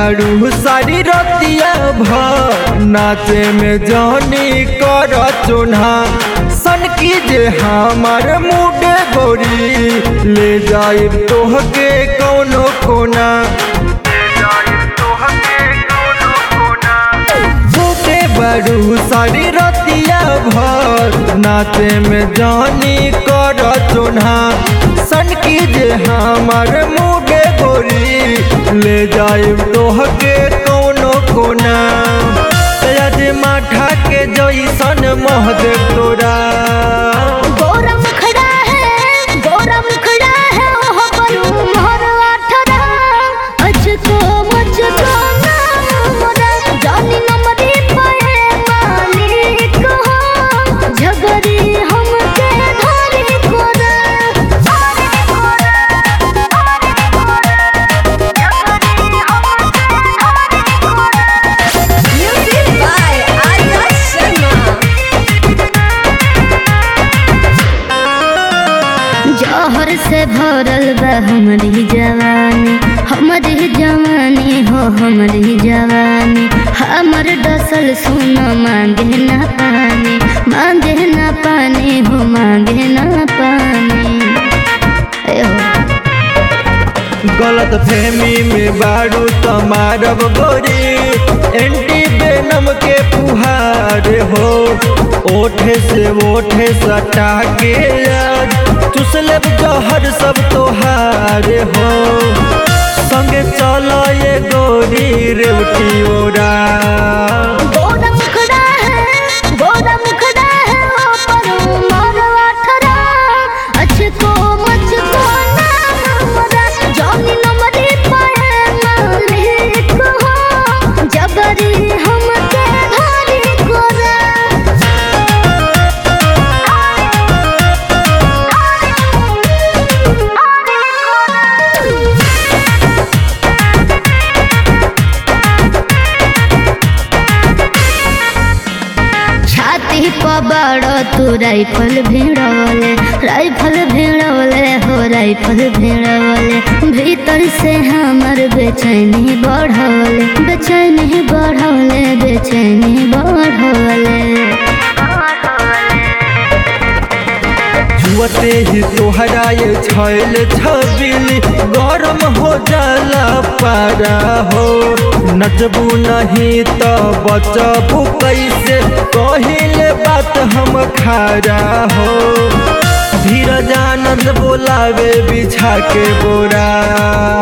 बारू सारी रतिया भर नाचे में जानी कर चुन्हा सन की जे हमार मुडे गोरी ले जाए तोहके कौनो कोना छोटे बड़ू सारी रतिया भर नाचे में जानी कर चुन्हा सन की जे हमार मुडे गोरी ले जाए तोहके कौनो कोना तेज माठा के जैसन मोह दे तोरा गोरा मुखड़ा है गोरा मुखड़ा है ओह बरू मोर आठरा अचको मुझको नाम मोरा जानी नमरी पाए मालिक हो झगड़ी हमके धारी कोरा धारी कोरा धारी कोरा झगड़ी हमके धारी कोरा Music by Arya Sharma. जहर से भरल बा हमारी जवानी हमारी जवानी हो हमारी जवानी हमर डसल सुन मांगे ना पानी मांगे ना पानी हो मांगे ना पानी ए हो गलत फहमी में बारू तमारब गोरी एंटी बेनम के फुहार हो ओठे से ओठे सटा के याद चुसलेब जहर सब तोहार हो संगे चलो ये गोरी रेवटी ओरा गोरा मुखड़ा है गोरा मुखड़ा है ओ परू मोर आठरा अचको मुझको नाम मोरा जानी नमरी पाए मालिक हो जबरी हमके धारी कोरा छाती पर बड़ो तू राइफल भिड़वले राइफल भिड़वले हो राइफल भिड़वले भीतर से हमर बेचैनी बढ़वले बेचैनी बढ़वले बेचैनी बढ़वले छुअते ही तोहरा ये छैल छबिली गरम हो जाला पारा हो नचबू नहीं तो बचबू कैसे कहिले बात हम खारा हो धीरज आनंद बोलावे बिछा के बोरा